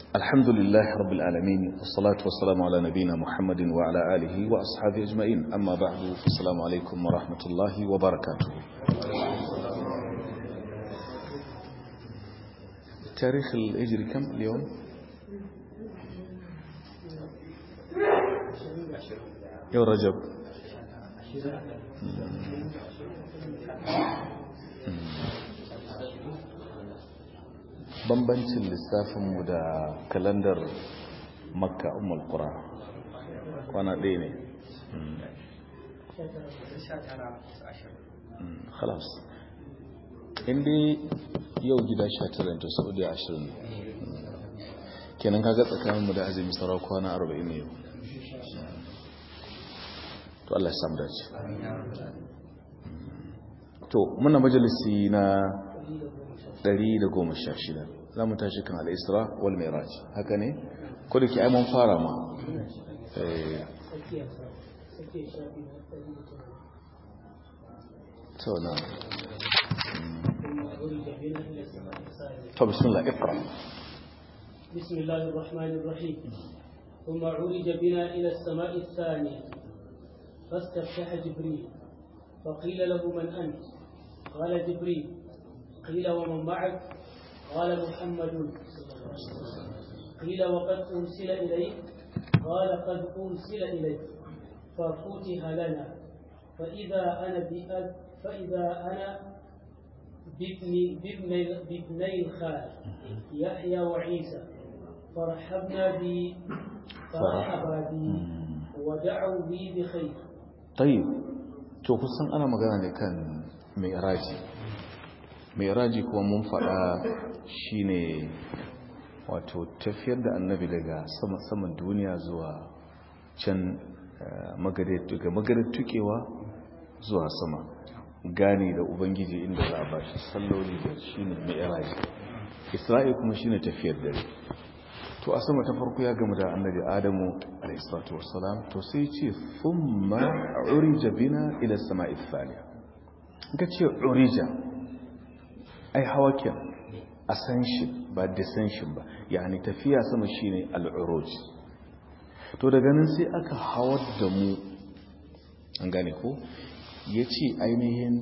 الحمد لله رب العالمين والصلاة والسلام على نبينا محمد وعلى آله وأصحابه أجمعين أما بعد السلام عليكم ورحمة الله وبركاته تاريخ الهجري كم اليوم؟ يوم رجب bambancin lissafinmu da kalandar makka umar kura kwana ɗaya ne khalas inda yau gida 19 to saudi 20 kenan kaga tsakaninmu da azumi sarau kwana 40 ne yau to Allah ya samu dace to muna majalisi na 116 za mu tashi kan al'isra wal miraj haka ne ko da ke mun fara ma to na to bismillah iqra بسم الله الرحمن الرحيم ثم عرج بنا إلى السماء الثانية فاستفتح جبريل فقيل له من أنت قال جبريل قيل ومن معك قال محمد قيل وقد أرسل إليك قال قد أرسل إليك ففتح لنا فإذا أنا بأب فإذا أنا بابني بابني بابني الخال يحيى وعيسى فرحبنا بي فرحبا بي ودعوا بي بخير طيب to kusan ana magana ne kan mai raji mai raji kuma mun faɗa shine wato tafiyar da annabi daga saman duniya zuwa can daga magarar tukewa zuwa sama gani da ubangiji inda za a ba shi salloli da shine mai raji isra'i kuma shine tafiyar dare to a sama ta farko ya gama da annabi adamu alaihissalatu wassalam to sai ce thumma urija bina ila sama'i thaniya ga ce urija ai hawa ke ascension ba descension ba yani tafiya sama shine al-uruj to daga nan sai aka hawar da mu an gane ko yace ainihin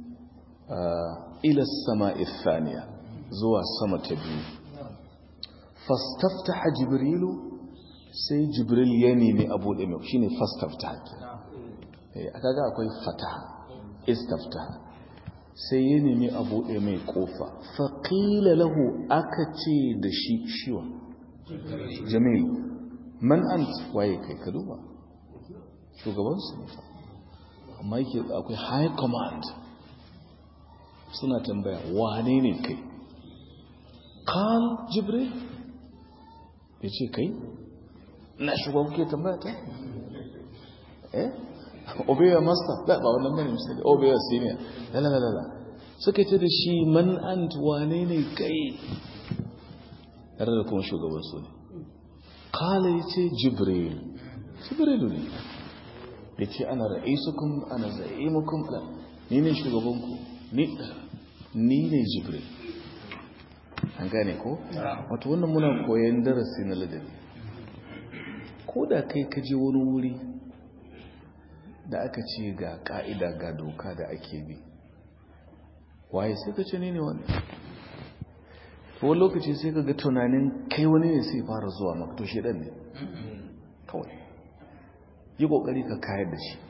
ila sama'i thaniya zuwa sama ta biyu fastaftaha jibrilu sai jibril ya nemi abu da mai shine fastaftaha eh aka ga akwai fataha istaftaha sai ya nemi abu da mai kofa faqila lahu aka ce da shi shiwa jamil man ant waye kai ka duba shugaban su ne amma yake akwai high command suna tambaya wane ne kai qal jibril ya ce kai na shugaban kuke tambaya ta eh obeya master da ba wannan bane misali obeya senior lalalala suka ce da shi man ant wane ne kai tare da kuma shugaban su ne kala ya ce jibril jibrilu ne ya ce ana ra'isukum ana za'imukum ni ne shugabanku ni ne jibril an gane ko? wato wannan muna koyon darasi na ladabi ko da kai ka je wani wuri da aka ce ga ka'ida ga doka da ake bi waye sai ka ce ne ne wani wani lokaci sai ka ga tunanin kai wani ne sai fara zuwa maka to shedan ne kawai yi kokari ka kayar da shi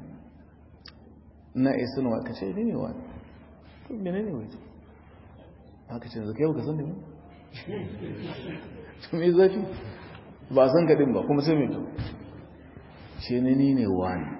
na isa nawa ka ce ne ne wani to mene ne wani haka ce zaka yau ka san da mu to me zafi ba san gadin ba kuma sai me to ce ne ni ne wani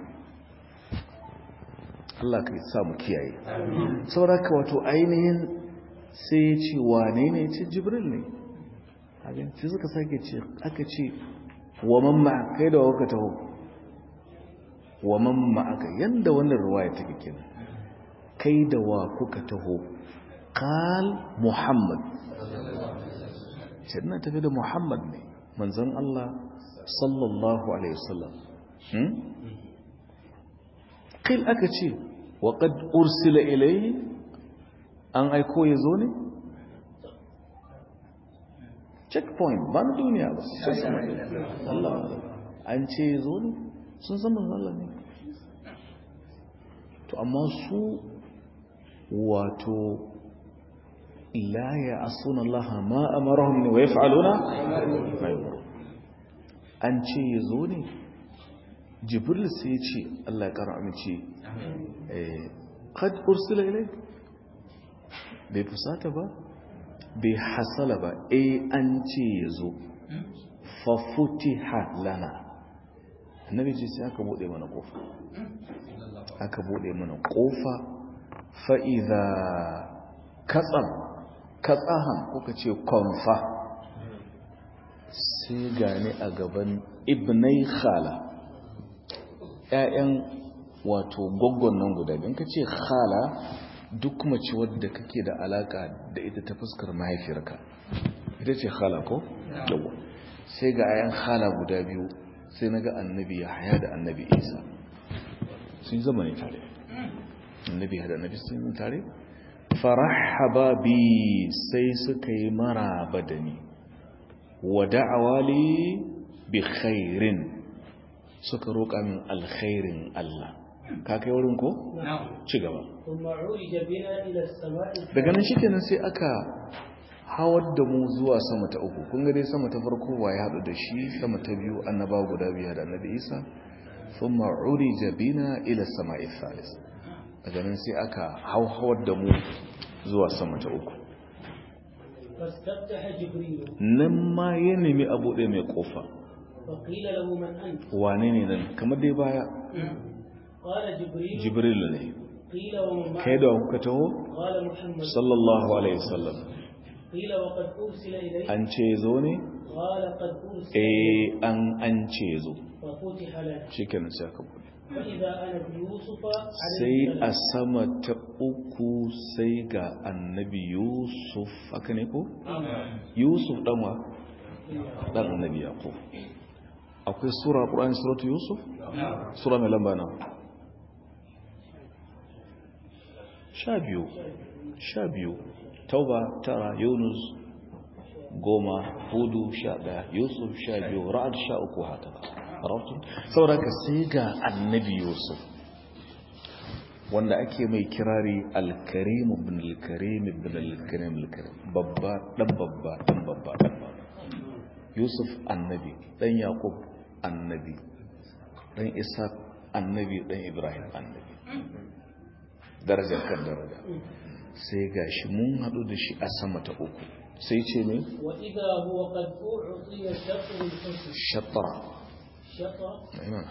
Allah ka sa mu kiyaye sauraka wato ainihin sai ya ce wane ne ce jibril ne abin sai suka sake ce aka ce wa mamma kai da waka taho wa mamma aka yanda wannan ruwaya take kenan kai da wa kuka taho قال محمد سيدنا تفيد محمد ne manzon Allah sallallahu alaihi wasallam hmm qil aka ce wa qad ursila ilayhi an aiko yazo ne checkpoint ba na duniya ba sai sama Allah an ce zo ne sun san manzo Allah ne to amma su wato la ya asuna Allah ma amarahum wa yaf'aluna ma yu'marun an ce ya zo ne jibril sai ya ce Allah ya kara amince eh qad ursila ilayk bai fusata ba bai hasala ba eh an ce ya zo fa futiha lana annabi ce sai aka bude mana kofa aka bude mana kofa fa idza katsam katsahan kuka ce konfa sai gane a gaban ibnai khala ‘ya'yan wato goggon nan guda biyan ka ce khala duk mace wadda kake da alaka da ita ta fuskar mahaifiyarka ita ce khala ko? yawa sai ga ‘ya'yan khala guda biyu sai na ga annabi ya haya da annabi isa sun zama ne tare annabi ya da annabi sun zama tare farahaba bi sai suka yi maraba da ni wa da'awali bi khairin suka roƙa min alkhairin Allah ka kai wurin ko ci gaba daga nan shikenan sai aka hawar da mu zuwa sama ta uku kun ga dai sama ta farko wa ya haɗu da shi sama ta biyu annaba guda biya da annabi Isa thumma urija bina ila sama'i thalith daga nan sai aka hauhawar da mu zuwa sama ta uku nan ma ya nemi abu ɗaya mai ƙofa wane ne nan kamar dai baya jibril ne kai da kuka taho sallallahu alaihi wasallam an ce zo ne eh an an ce zo shi kenan sai aka bude sai a sama ta uku sai ga annabi yusuf haka ne ko? yusuf ɗanwa ɗan annabi yaƙo akwai sura ƙura'in suratu yusuf? sura mai lamba na sha biyu sha biyu tauba tara yunus goma hudu sha ɗaya yusuf sha biyu ra'ad sha uku haka arabtun saboda ka sai ga annabi yusuf wanda ake mai kirari alkarim ibn alkarim ibn alkarim alkarim babba dan babba dan babba dan babba yusuf annabi dan yaqub annabi dan isa annabi dan ibrahim annabi darajar kan daraja sai gashi mun hadu da shi a sama ta uku sai ce ne wa idha huwa qad u'tiya shatr al-husn shatara shatra aimana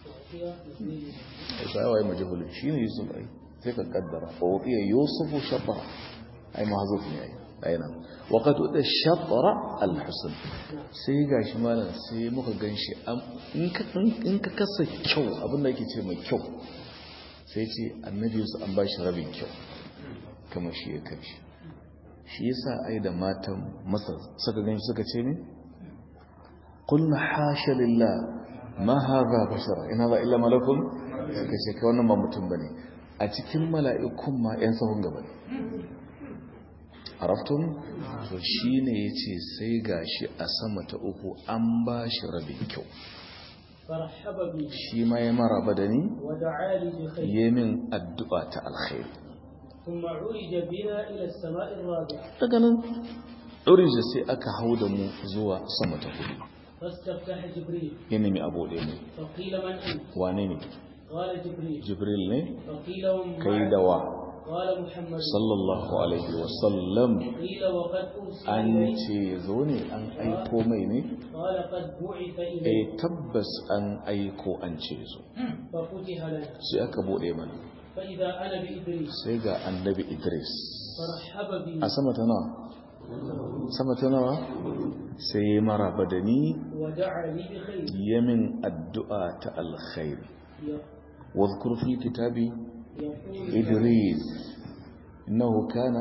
ai sai wai majhulun shine yusuf ai sai ka kaddara fa uqiya yusufu shatara ai mahzuf ne ai aina wa qad uda shatara al-husn sai gashi malam sai muka ganshi in ka in ka kasa kyau abinda yake ce mai kyau sai ce annabi yusuf an bashi rabin kyau kamar shi ya kai shi shi yasa ai da matan masar suka ganshi suka ce ne qulna hasha lillah ma haza bashara in haza illa malakun suka ce kai wannan ba mutum bane a cikin mala'ikun ma yan sahun gaba ne araftun to shine yace sai gashi a sama ta uku an ba shi rabin kyau فرحب بي shi ma ya maraba da ni ودعا لي بخير yemin addu'a ta alkhairi ثم عرج بنا إلى السماء الرابعة daga nan ɗorije sai aka hau da mu zuwa sama ta hudu فاستفتح جبريل ya nemi abu ɗaya ne فقيل من أنت wane ne قال جبريل jibril ne فقيل ومن kai معك؟ da wa قال محمد sallallahu alaihi wasallam قيل وقد أرسل an إليه ce zo ne an aiko mai ne قال قد بعث eh إليه tabbas an aiko an ce zo ففتح لنا sai aka buɗe mana فإذا أنا بإدريس sai ga annabi idris فرحب بي a sama ta nawa sama ta nawa sai ya maraba da ni ودعا لي بخير yamin addu'a ta alkhairi واذكر في كتابي يقول إدريس إنه كان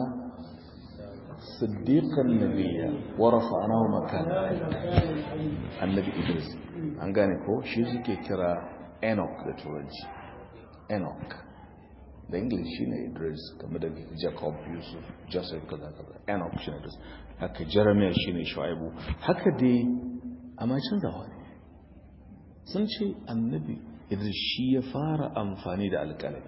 صديقا نبيا ورفعناه مكانا كان مكان عليم annabi idris an gane ko shi suke kira enoch da turanci enoch da english shine idris kamar da jacob yusuf joseph kaza kaza enoch shine idris haka jeremiah shine shu'aibu haka dai amma canzawa ne sun ce annabi idris shi ya fara amfani da alƙalami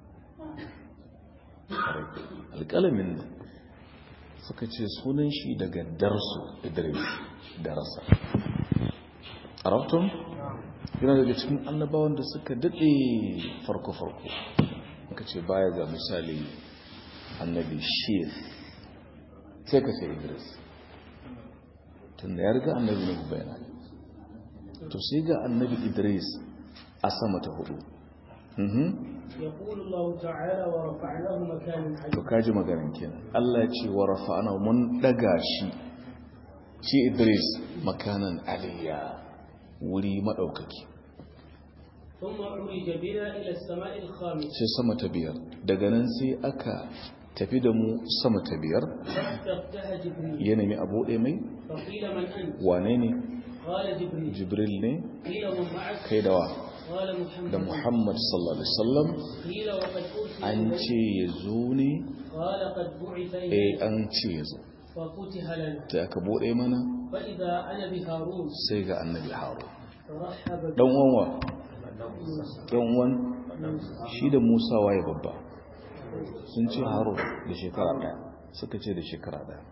alƙalamin nan suka ce sunan shi daga darsu idris darasa arabtun yana daga cikin annabawan da suka daɗe farko-farko ka ce baya ga misali annabi shif sai ka ce idris tun da ya riga annabi na bayana to sai ga annabi idris a sama ta hudu يقول الله تعالى ورفعناه مكانا عليا to kaji maganin kenan Allah ya ce wa rafa'ana mun daga shi shi idris makanan aliyya wuri madaukaki ثم عرج بنا إلى السماء الخامسة sai sama ta biyar daga nan sai aka tafi da mu sama ta biyar فاستفتح جبريل ya nemi a buɗe mai فقيل من أنت wane ne قال جبريل jibril ne قيل ومن معك kai da wa قال محمد da muhammad sallallahu alaihi wasallam قيل وقد أرسل an إليك ce ya zo ne قال قد بعث eh إليك an ce ya zo ففتح لنا da aka buɗe mana فإذا أنا بهارون sai ga annabi haro فرحب dan uwan wa dan uwan shi da musa waye babba sun ce haro da shekara ɗaya suka ce da shekara ɗaya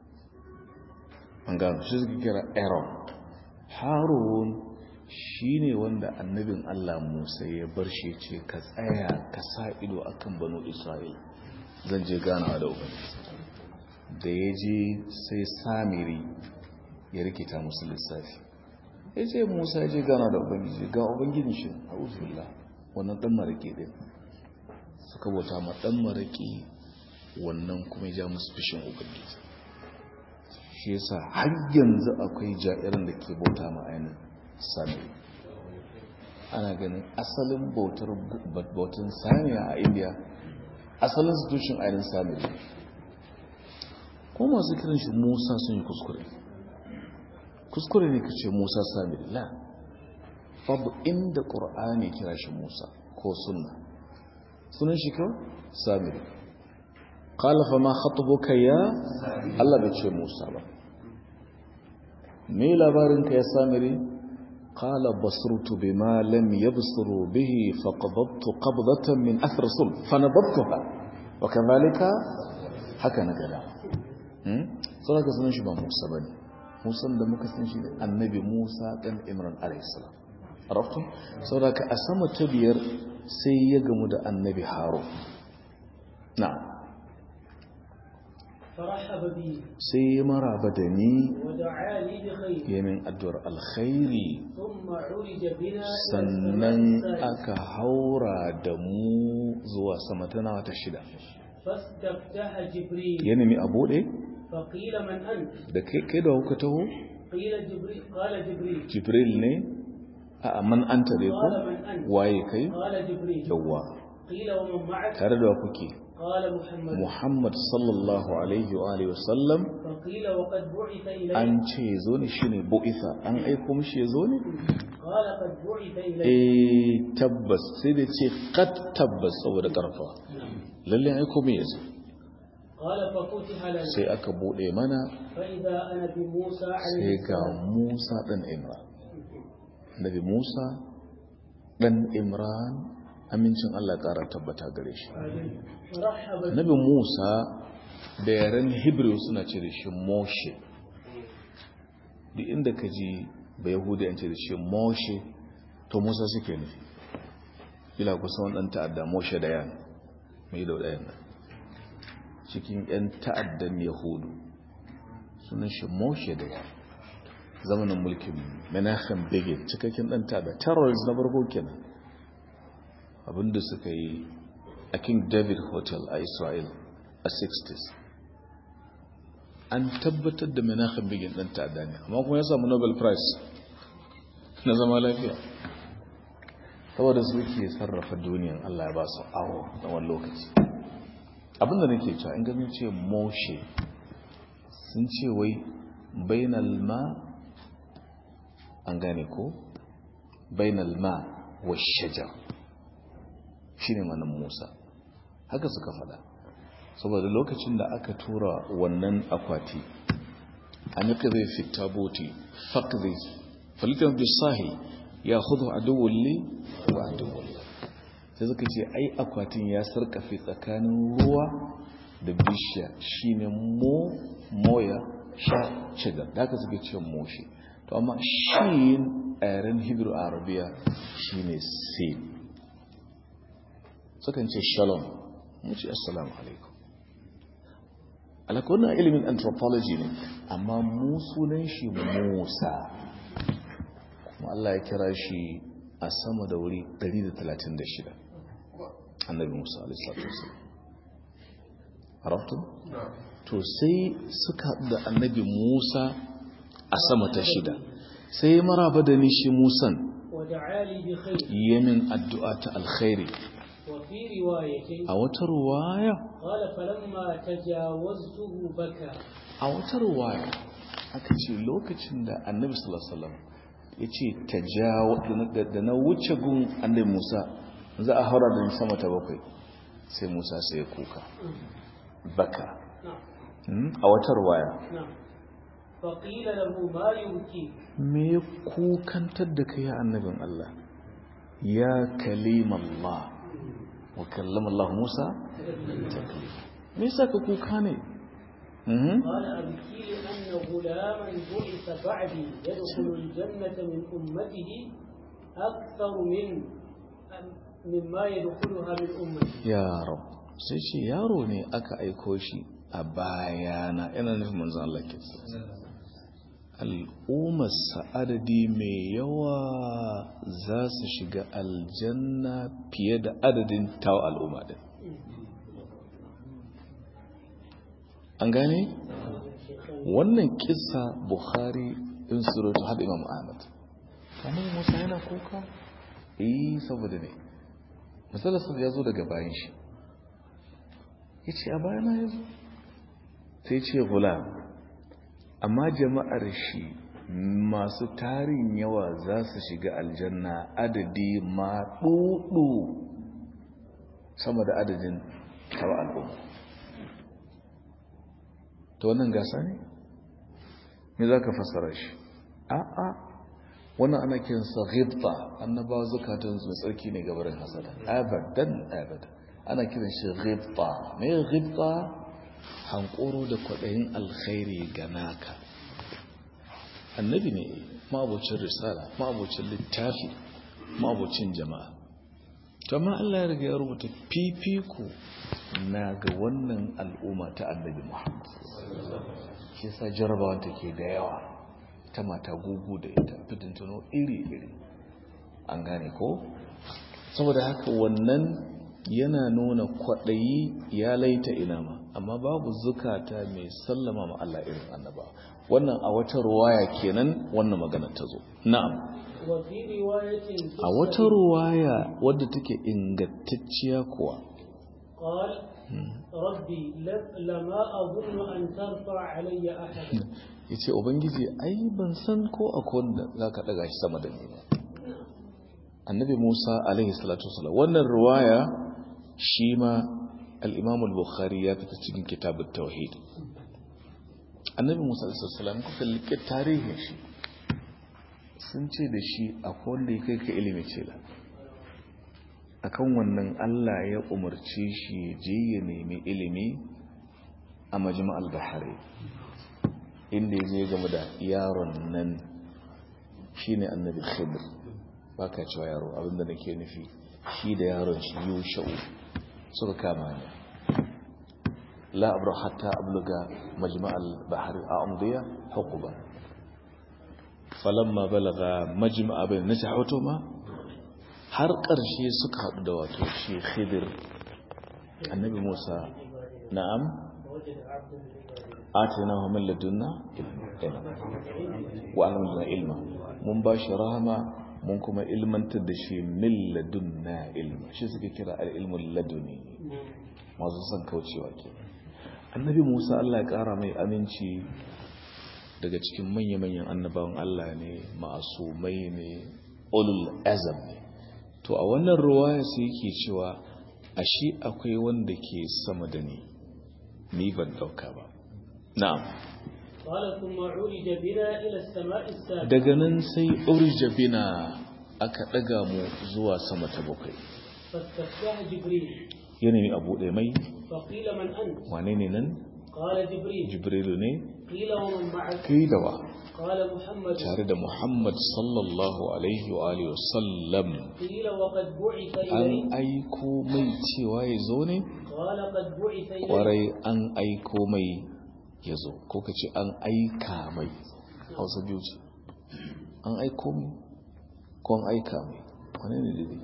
an gano shi suka kira aaron harun shi ne wanda annabin allah musa ya bar shi ce ka tsaya ka sa ido akan banu isra'il zan je ganawa da ubangiji da ya je sai samiri ya rikita musu lissafi ya ce musa ya je gana da ubangiji ga ubangijin shi a uzurla wannan dan maraƙi ɗin suka bauta ma dan maraƙi wannan kuma ya ja musu fishin ubangiji shi yasa har yanzu akwai ja'irin da ke bauta ma ainihin sami ana ganin asalin bautar bautan samiya a indiya asalin institution ainihin sami ko masu kiran shi musa sun yi kuskure kuskure ne ka ce musa sami la babu inda ƙur'ani kira shi musa ko sunna sunan shi kyau sami ƙalafa ma khatubuka ya allah bai ce musa ba me labarinka ya samiri ƙala basurtu bi ma lam yabsuru bihi faqadattu qabdatan min athar sul fanabattuha wa kadhalika haka na gada hmm sai ka sunan shi ba musa bane musan da muka san shi da annabi musa ɗan imran alaihissalam arafton saboda ka a sama ta biyar sai ya gamu da annabi haro na فرحب بي sai ya maraba da ni ودعا لي بخير ya min addu'ar alkhairi ثم عرج بنا إلى sannan السماء السادسة aka haura da mu zuwa sama ta nawa ta shida فاستفتح جبريل ya nemi a buɗe فقيل من أنت da kai kai da kuka taho قيل جبريل قال جبريل jibril ne a man anta dai ko قال من أنت waye kai قال جبريل yawwa قيل ومن معك tare da wa kuke قال محمد Muhammad sallallahu alaihi wa alihi wasallam فقيل وقد بعث إليك an ce zo ne shine bu'itha an aiko mishi ya zo ne قال قد بعث إليك eh tabbas sai da ce qad tabbas saboda karfa lalle an aiko mai yazo قال ففتح لنا sai aka bude mana فإذا أنا بموسى عليه sai ga السلام Musa dan Imran Nabi Musa dan Imran amincin Allah ƙara tabbata gare shi فرحب بي Nabi Musa da yaren Hebrew suna ce da shi Moshe duk inda ka ji ba Yahudi an ce da shi Moshe to Musa suke nufi ila kusa wani ɗan ta'adda Moshe da yan mai da ɗayan nan cikin ‘yan ta'addan Yahudu sunan shi Moshe da yan zamanin mulkin Menachem Begin cikakken ɗan ta'adda terrorist na farko kenan abinda suka yi a King David Hotel a Israel a 60s an tabbatar da Menachem Begin ɗan ta'adda ne amma kuma ya samu Nobel Prize na zama lafiya saboda su ke sarrafa duniyan Allah ya ba su awo na wani lokaci abinda nake cewa in ganin ce Moshe sun ce wai bainal ma an gane ko bainal ma wa shajar shine manan Musa haka suka faɗa saboda lokacin da aka tura wannan akwati an yi ƙazai fita boti faƙzai falitan bisahi ya hudu a duwulli wa a duwulli sai suka ce ai akwatin ya sarƙafe tsakanin ruwa da bishiya shine mo moya sha cigar da aka suke ce moshi to amma shi a yaren hebrew arabiya shine sin sukan ce shalom mu ce assalamu alaikum alakunan ilimin anthropology ne amma mu sunan shi musa kuma Allah ya kira shi a sama da wuri 136 annabi musa alaihi wasallam to sai suka da annabi musa a sama ta shida sai maraba da ni shi musan yamin addu'a ta alkhairi وفي رواية a wata ruwaya قال فلما تجاوزته بكى a wata ruwaya aka ce lokacin da annabi sallallahu alaihi wasallam ya ce tajawo da na wuce gun annabi Musa za a haura da ni sama ta bakwai sai Musa sai ya kuka baka نعم Hmm? a wata ruwaya نعم فقيل له ما يبكي me ya kukantar da kai ya annabin Allah ya kalimallah wa kallama Allah Musa taklima me yasa ka kuka ne Mhm. قال أبكي لأن غلاما بعث بعدي يدخل الجنة من أمته أكثر من مما يدخلها من أمتي yaro sai ce yaro ne aka aiko shi a bayana yana nufin manzan Allah ke al'ummarsa adadi mai yawa za su shiga aljanna fiye da adadin tawa al'umma din an gane wannan kisa bukhari in surutu haɗa imam ahmad kamar musa yana kuka eh saboda ne matsalarsa ya zo daga bayan shi ya ce a bayana ya zo sai ce gulam amma jama'ar shi masu tarin yawa za su shiga aljanna adadi ma ɗuɗu sama da adadin tawa al'umma ta wannan gasa ne? me za ka fassara shi? a'a wannan ana kinsa ghibta annabawa zukatan su tsarki ne gabarin hasada abadan abadan ana kiran shi ghibta me ghibta hankoro da kwaɗayin alkhairi ga naka annabi ne ma'abocin risala ma'abocin littafi ma'abocin jama'a amma Allah ya riga ya rubuta fifiko na ga wannan al'umma ta annabi Muhammad shi yasa jarabawa take da yawa ta mata gugu da ita fitintano iri-iri an gane ko saboda haka wannan yana nuna kwaɗayi ya laita inama amma babu zukata mai sallama ma Allah irin annaba wannan a wata ruwaya kenan wannan magana ta zo na'am وفي رواية a wata ruwaya wadda take ingantacciya kuwa قال ربي ل- لما أظن أن ترفع علي أحدا ya ce ubangiji ai ban san ko akwai wanda za ka ɗaga shi sama da ni ba annabi musa alaihi salatu wasalam wannan ruwaya shi ma al-imam al-bukhari ya fita cikin kitabut tauhid annabi musa alaihi salam kuka liƙe tarihin shi sun ce da shi akwai wanda ya kai ka ilimi ce la akan wannan Allah ya umarce shi ya je ya nemi ilimi a majma'al bahari inda ya je game da yaron nan shine annabi khidr baka cewa yaro abinda nake nufi shi da yaron shi yusha'u suka kama ni la abra hatta abluga majma'al bahri a amdiya huquba falamma balaga majma'a bain nasahutuma har ƙarshe suka haɗu da wato shi khidir annabi musa na'am ووجد عبد العباد آتيناه من لدنا علما وعلمنا علما mun ba shi rahama mun kuma ilmantar da shi min ladunna ilma shi suke kira al-ilmul laduni masu son kaucewa ke annabi Musa Allah ya kara mai aminci daga cikin manya-manyan annabawan Allah ne ma'asumai ne ulul azam ne to a wannan ruwaya sai yake cewa ashe akwai wanda ke sama da ni ni ban dauka ba na'am قال ثم عرج بنا إلى السماء السابعة daga nan sai urja bina aka daga mu zuwa sama ta bakwai فاستفتح جبريل yana ne abu ɗaya mai فقيل من أنت wane ne nan قال جبريل jibrilu ne قيل ومن معك kai da wa قال محمد tare da muhammad sallallahu alaihi wa alihi wasallam قيل وقد بعث an إليه aiko mai cewa ya zo ne قال قد بعث إليه kwarai an aiko mai ya zo ko ka ce an aika mai hausa biyu ce an aiko mai ko an aika mai wane ne daidai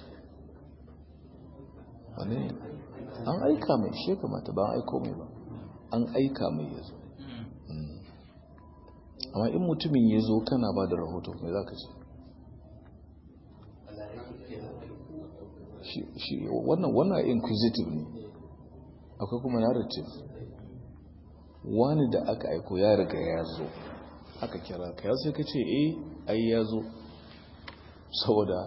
wane ne an aika mai shi ya kamata ba an aiko mai ba an aika mai ya zo Mm. amma in mutumin ya zo kana ba da rahoto mai za ka ce shi shi- wannan wannan inquisitive ne akwai kuma narrative wani da aka aiko ya riga ya zo aka kira ka ya sai ka ce eh ai ya zo saboda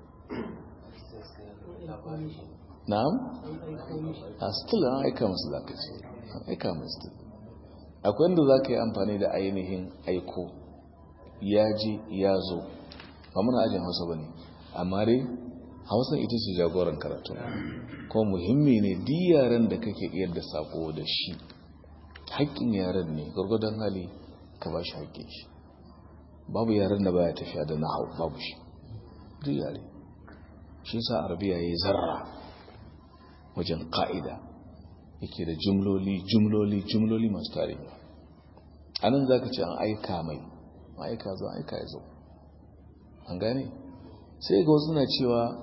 na'am a still an aika musu za ka ce an aika musu still akwai inda za ka yi amfani da ainihin aiko ya ji ya zo ba muna ajin hausa ba ne amma dai hausa ita ce jagoran karatu kuma muhimmi ne di yaren da kake iya da sako da shi haƙƙin yaren ne gwargwadon hali ka ba shi haƙƙin shi babu yaren da baya tafiya da nahau babu shi duk yare shi sa arabiya ya yi zarra wajen ƙa'ida yake da jumloli jumloli jumloli masu tarihi a nan za ka ce an aika mai ma'aika zo aika ya zo an gane sai ga wasu na cewa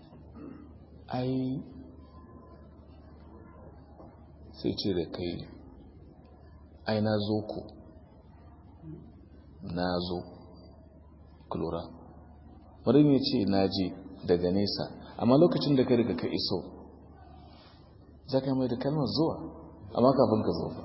ai sai ce da kai ai na zo ku na zo kulura wadda ya ce na je daga nesa amma lokacin da ka riga ka iso za ka mai da kalmar zuwa amma kafin ka zo fa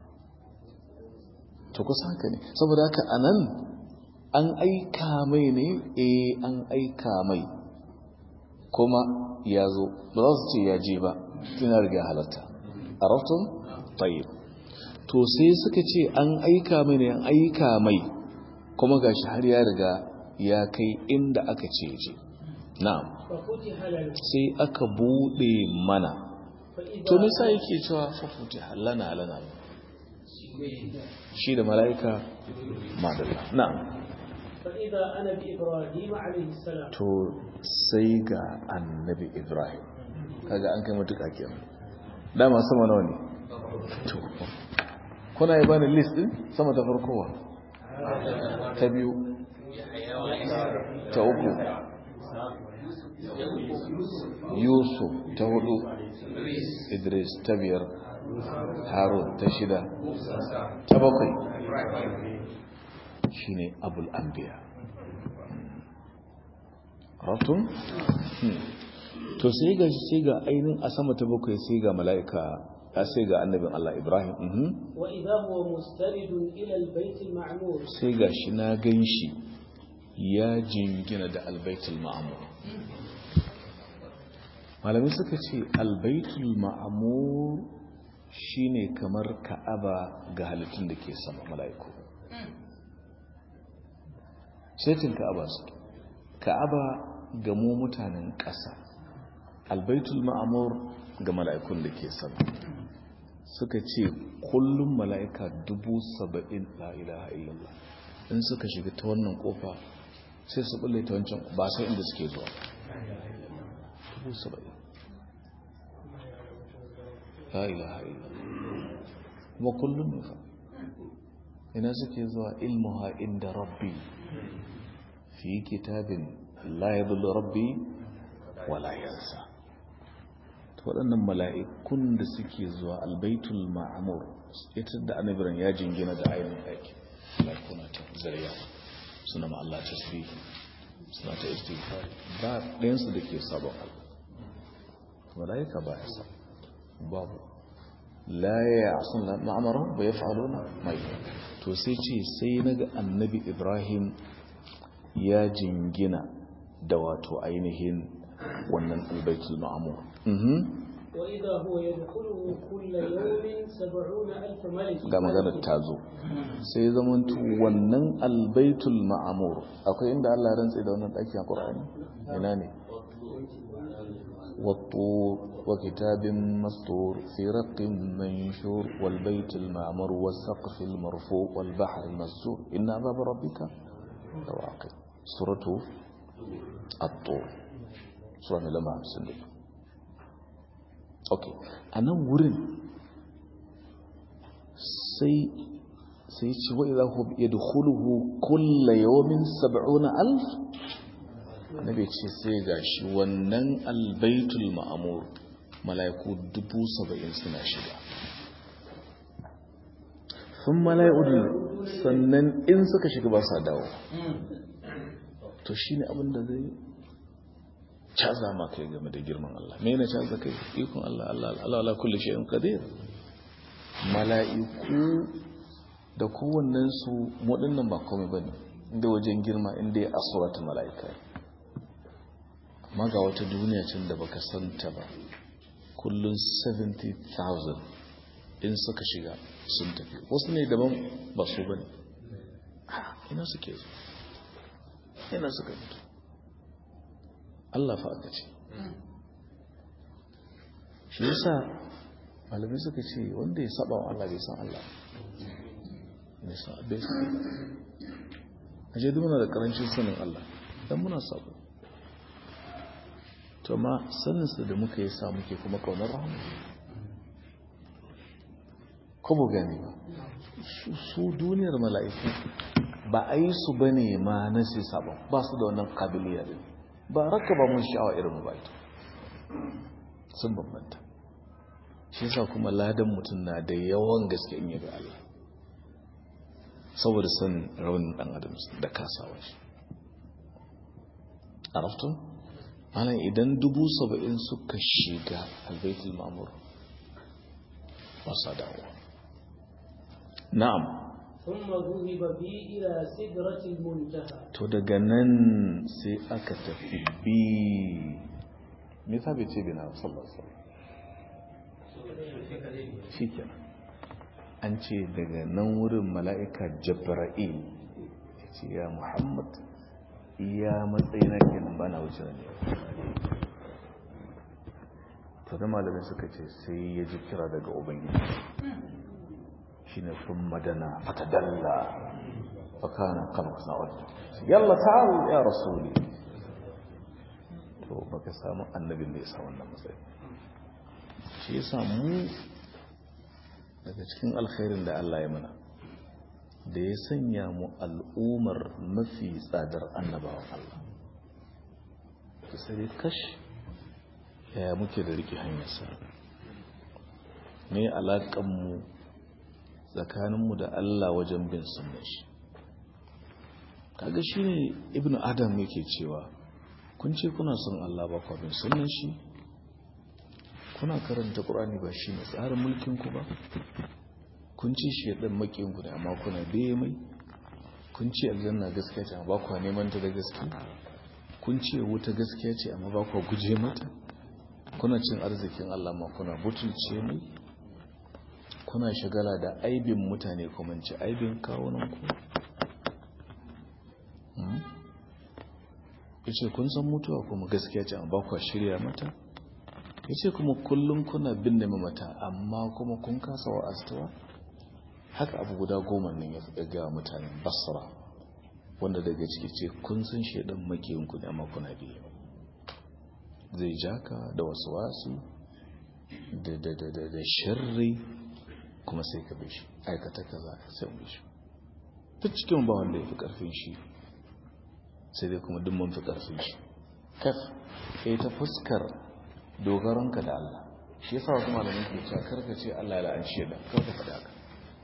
to kusa haka ne saboda haka a nan an aika mai ne eh an aika mai kuma ya zo ba za su ce ya je ba tuna riga halatta a raftun tayyib to sai suka ce an aika mai ne an aika mai kuma gashi har ya riga ya kai inda aka ce je na'am ففتح لنا sai aka bude mana فإذا to me sa yake cewa fafuti lana lana shi da mala'ika madalla na'am فإذا أنا بإبراهيم عليه السلام to sai ga annabi ibrahim kaga an kai matuƙa kenan dama sama nawa ne to kuna yi bani list din sama ta farkowa ta biyu ta uku yusuf ta hudu idris ta biyar harun ta shida ta bakwai shine abul anbiya ratun to sai ga sai ga ainihin a sama ta bakwai sai ga mala'ika a sai ga annabin Allah Ibrahim mhm. وإذا هو مستند إلى البيت المعمور sai ga shi na gan shi ya jingina da albaitul ma'amur malamai suka ce albaitul ma'amur shine kamar ka'aba ga halittun da ke sama mala'iku setin ka'aba su ka'aba ga mu mutanen ƙasa albaitul ma'amur ga mala'ikun da ke sama suka ce kullum mala'ika dubu saba'in la ilaha illallah in suka shiga ta wannan kofa sai su bulle ta wancan ba sai inda suke zuwa dubu saba'in la ilaha illallah kuma kullum ne fa ina suke zuwa ilmuha inda rabbi fi kitabin la yadullu rabbi wala yansa waɗannan mala'ikun da suke zuwa albaitul ma'amur ita da annabiran ya jingina da ainihin aiki mala'ikuna ta zariya suna ma'alla ta tasbihi suna ta istighfar ba ɗayansu da ke sabon Allah mala'ika ba ya sa babu la ya sun ma'amaran ba ya fa'alo na mai to sai ce sai na ga annabi ibrahim ya jingina da wato ainihin wannan albaitul ma'amur وإذا هو يدخله كل يوم سبعون ألف ملك ga maganar ta zo sai zamantu wannan albaitul ma'amur akwai inda Allah ya rantsa da wannan ɗaki a ƙur'ani ina ne والطور وكتاب مسطور في رق منشور والبيت المعمر والسقف المرفوع والبحر المسجور إن عذاب ربك لواقع سورة الطور سورة لما همسن أوكي أنا ورن سي sai ce wa idza hum yadkhuluhu kull yawmin 70000 annabi ce sai gashi wannan albaitul ma'mur malaiku 70 suna shiga sun malaiku sannan in suka shiga ba sa dawo to shine abin da zai caza ma kai game da girman Allah me ne caza kai ikon Allah Allah Allah ala kulli shay'in qadir mala'iku da kowannensu waɗannan ba komai ba ne inda wajen girma inda ya asurata mala'ika amma ga wata duniya can da baka santa ba kullum 70,000 in suka shiga sun tafi wasu ne daban ba su ba ne ina suke zo ina suka fito Allah fa aka ce shi yasa malamai suka ce wanda ya saba wa Allah bai san Allah nisa bai san a je muna da karancin sanin Allah dan muna sabo to ma saninsa da muka yi sa muke kuma kaunar rahama ko bu gani ba su duniyar mala'iku ba a yi su ba ne ma na sai sabon ba su da wannan kabiliya din ba raka ba mun sha'awa irin ba ita sun bambanta shi sa kuma ladan mutum na da yawan gaske in yabi Allah saboda san raunin dan adam da kasawa shi araftun ana idan dubu saba'in suka shiga albaitul mamur ba sa dawowa na'am ثم ذهب بي إلى سدرة المنتهى to daga nan sai aka tafi bi me yasa bai ce bi na sallallahu alaihi wasallam shikenan an ce daga nan wurin mala'ika jabra'il ya ce ya muhammad iya matsayi na kenan ba na wuce ne to da malamai suka ce sai ya ji kira daga ubangiji shi ne sun madana fatadalla fakana kalmas na wadda yalla ta'al ya rasuli to baka samu annabin da ya sa wannan matsayi shi ya samu daga cikin alkhairin da Allah ya mana da ya sanya mu al'umar mafi tsadar annabawan Allah ta sai kash yaya muke da rike hanyarsa me alaƙanmu tsakaninmu da Allah wajen bin sunan shi kaga shi ne ibn adam yake cewa kun ce kuna son Allah ba kwa bin sunan shi kuna karanta ƙur'ani ba shi ne tsarin mulkinku ba kun ce shi ya ɗan makinku ne amma kuna biye mai kun ce aljanna gaskiya ce amma ba kwa neman ta da gaske kun ce wuta gaskiya ce amma ba kwa guje mata kuna cin arzikin Allah ma kuna butulce mai kuna shagala da aibin mutane kuma ci aibin kawunanku ya ce kun san mutuwa kuma gaskiya ce amma ba kwa shirya mata ya ce kuma kullum kuna binne mamata amma kuma kun kasa wa astawa haka abu guda goma nan ya ga mutanen basra wanda daga ciki ce kun san shaidan makiyinku ne amma kuna biye zai jaka da wasu wasu da sharri kuma sai ka bi shi aikata kaza sai mu shi duk cikin ba wanda ya fi karfin shi sai dai kuma duk mun fi karfin shi kaf ya ta fuskar dogaronka da Allah shi yasa wasu malamin ke cewa karka ce Allah ya la'anci da karka faɗa ka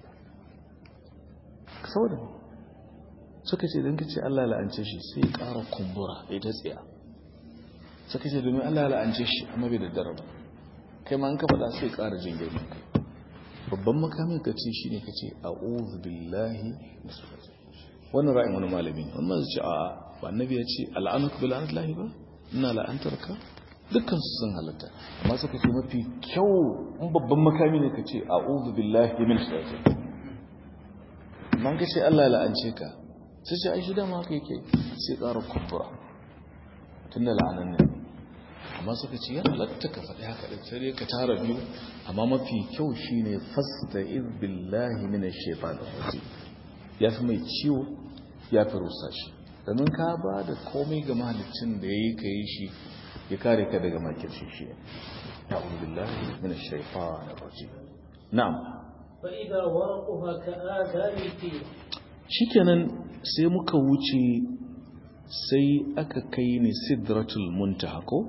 saboda suka ce don ka ce Allah ya la'ance shi sai ya ƙara kumbura ya ta tsiya suka ce domin Allah ya la'ance shi amma bai daddara ba kai ma an ka faɗa sai ya ƙara jin girman kai babban makamin ka ce shi ne ka ce a'udhu billahi wannan ra'ayin wani malami ne wannan zai ce a ba annabi ya ce al'anuka bi la'anatillahi ba ina la'antar ka dukkan su sun halatta amma suka ce mafi kyau in babban makami ne ka ce a'udhu billahi min shaitan man ka ce Allah ya la'ance ka sai ce ai shi dama haka yake sai ƙara kumbura tunda la'anan ne amma suka ce ya halatta ka faɗi haka ɗin sai dai ka tara biyu amma mafi kyau shine fasta'iz billahi minash shaitanir rajim ya fi mai ciwo ya fi rusa shi domin ka ba da komai ga mahalicin da ya yi ka yi shi ya kare ka daga makirci shi na'udhu billahi minash shaitanir rajim na'am فإذا ورقها كآذان الفيل shikenan sai muka wuce sai aka kai ni sidratul muntaha ko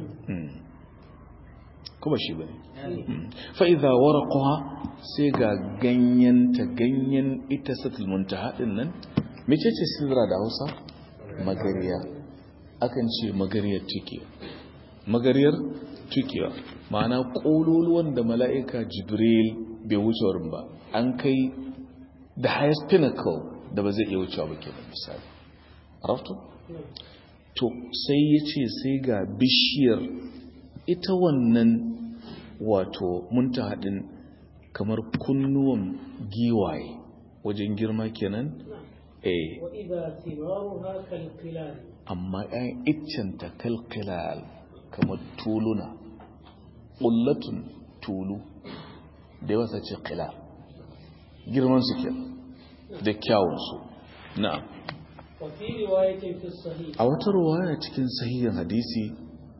kuma shi bane fa idza waraqaha sai ga ganyenta ganyen ita sidratul muntaha din nan mecece sidra da Hausa magariya akan ce magariyar tukiya magariyar tukiya ma'ana kololuwan da mala'ika jibril bai wuce wurin ba an kai the highest pinnacle da ba zai iya wucewa ba ke da misali rafto? to sai ya ce sai ga bishiyar ita wannan wato munta haɗin kamar kunnuwan giwaye wajen girma kenan eh وإذا ثمارها كالقلال amma ‘yan iccenta kalkilal kamar tuluna ƙullatun tulu da yawa sace kila girman su ke da kyawunsu na'am وفي رواية في الصحيح a wata ruwaya cikin sahihin hadisi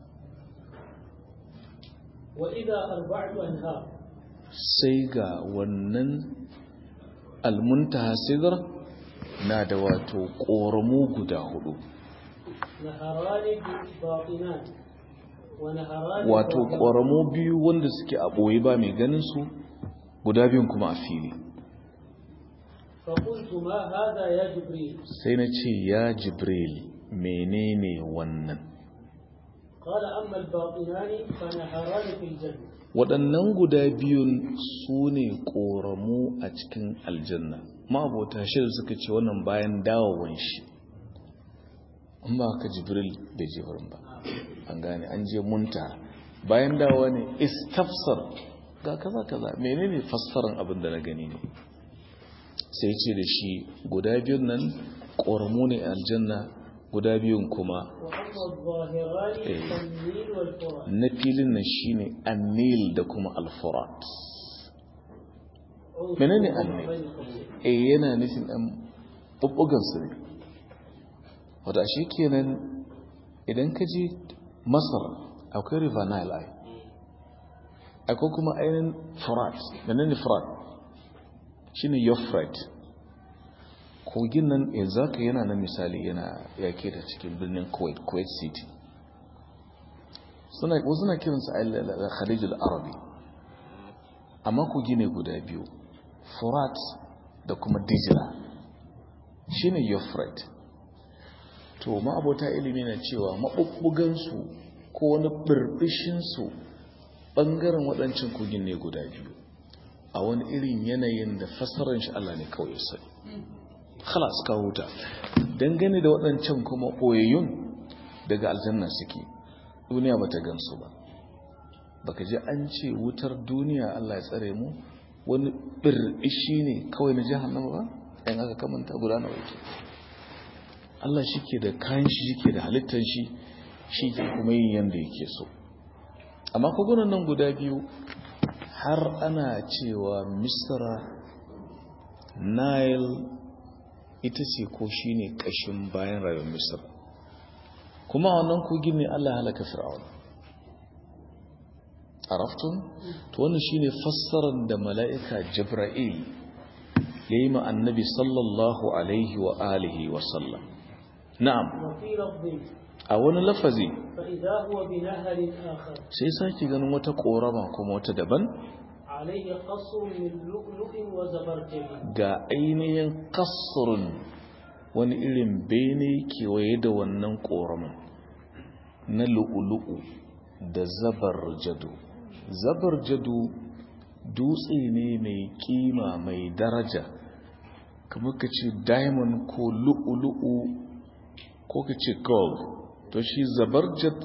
وإذا أربعة أنهار sai ga wannan almuntaha sigar na da wato ƙoramu guda hudu نهران باطنان ونهران wato ظاهران. ƙoramu biyu wanda suke a ɓoye ba mai ganin su guda biyun kuma a fili فقلت ما هذا يا جبريل sai na ce ya jibril menene wannan قال أما الباطنان فنهران في الجنة waɗannan guda biyun su ne ƙoramu a cikin aljanna ma'abota shirin suka ce wannan bayan dawowan shi in ba ka jibril bai je wurin ba an gane an je munta bayan dawowa ne istafsar ga kaza kaza menene fassaran abin da na gani ne sai ce da shi guda biyun nan ƙoramu ne a aljanna guda biyun kuma وأما الظاهران إيه. فالنيل والفرات na filin nan shine annil da kuma alfurat menene annil بين قوسين. eh yana nufin ɗan ɓuɓɓugan su ne wadda shi kenan idan ka ji masar akwai river nile ai akwai kuma ainihin furat menene furat shine euphrates kogin nan yanzu haka yana nan misali yana yake da cikin birnin kuwait kuwait city suna wasu na kiransa a khalijul arabi amma kogi ne guda biyu furat da kuma dijila shine euphrates to ma'abota ilimi na cewa maɓuɓɓugansu ko wani ɓirɓishinsu ɓangaren waɗancan kogin ne guda biyu a wani irin yanayin da fassarar shi Allah ne kawai sani khalas ka huta dangane da waɗancan kuma ɓoyayyun daga aljanna suke duniya ba ta gansu ba baka ji an ce wutar duniya Allah ya tsare mu wani bir'ishi ne kawai na jahannama ba ɗan aka kamanta guda nawa yake Allah shi ke da kayan shi shi ke da halittar shi shi ke kuma yin yadda yake so amma kogunan nan guda biyu har ana cewa misra nile ita ce ko shi ne ƙashin bayan rayuwar misra kuma a wannan kogin ne Allah halaka fir'aun araftun to wannan shine fassarar da mala'ika jibril yayi ma annabi sallallahu alaihi wa alihi wa sallam na'am وفي لفظ a wani lafazi فإذا هو بنهر آخر sai saki ganin wata korama kuma wata daban عليه قصر من لؤلؤ وزبرجد ga ainihin kasurun wani irin bene kewaye da wannan koraman na lu'ulu'u da zabar jadu zabar jadu dutse ne mai kima mai daraja kamar ka ce diamond ko lu'ulu'u ko ka ce gold to shi zabarjad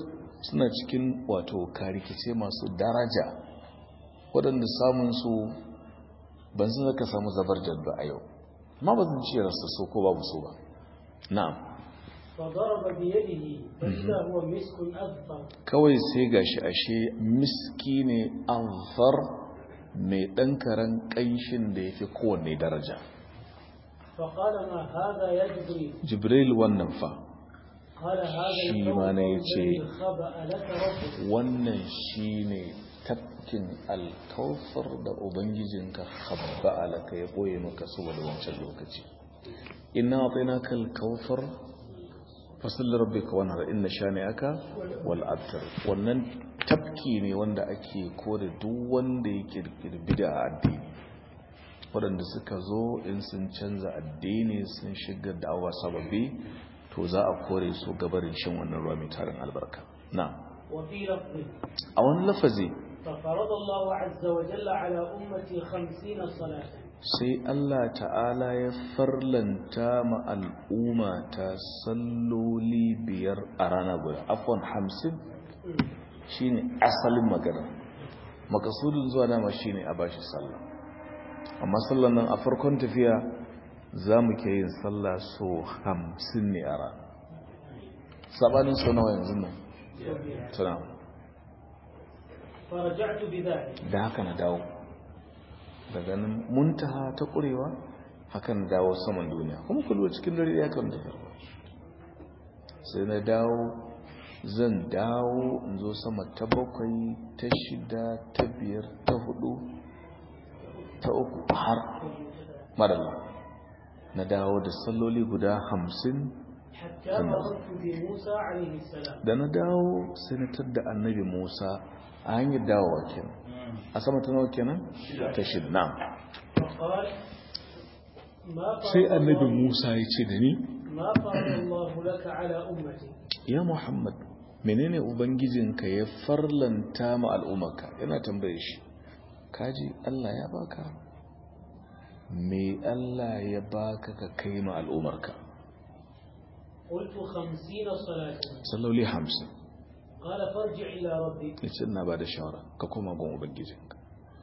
suna cikin wato karikice masu daraja waɗanda samunsu ban sun zaka samu zabar ba a yau ma ba zan ce rasa so ko babu so ba na'am فضرب بيده فإذا هو مسك أذفر kawai sai gashi ashe miski ne anfar mai ɗan karen ƙanshin da ya fi kowanne daraja فقال ما هذا يا جبريل jibril wannan fa قال هذا شي الكون ما نيتي. الذي خبأ لك ربك wannan shine tafkin alkawfar da ubangijinka habba alaka ya boye maka saboda wancan lokaci inna atainaka alkawfar fasalli rabbika wanhar inna shani'aka wal abtar wannan tafki ne wanda ake kore duk wanda yake da bid'a a addini waɗanda suka zo in sun canza addini sun shiga da'awa sababbi to za a kore su gabarin shan wannan ruwa mai tarin albarka na وفي لفظ a wani lafazi ففرض الله عز وجل على أمتي خمسين صلاة sai Allah ta'ala ya farlanta ma al'umma ta salloli biyar a rana guda afon hamsin shine asalin magana makasudin zuwa dama shine a bashi sallah amma sallan nan a farkon tafiya za mu ke yin sallah so hamsin ne a rana sabanin so nawa yanzu nan tuna فرجعت بذلك da haka na dawo daga nan muntaha ta ƙurewa haka na dawo saman duniya kuma kulwa cikin dare ya kan tafiya sai na dawo zan dawo in zo sama ta bakwai ta shida ta biyar ta hudu ta uku har madalla na dawo da salloli guda hamsin حتى مررت بموسى عليه السلام da na dawo sai na tadda annabi musa a hanyar dawowa kenan a sama ta nawa kenan ta shida na فقال ما sai فرض annabi الله, musa ya ce da ni ما فرض الله لك على أمتي ya muhammad menene ubangijinka ya farlanta ma al'ummarka yana tambaye shi kaji allah ya baka me allah ya baka ka kai ma al'ummarka قلت خمسين صلاة salloli hamsin قال فارجع إلى ربك ya ce ina ba da shawara ka koma gun ubangijinka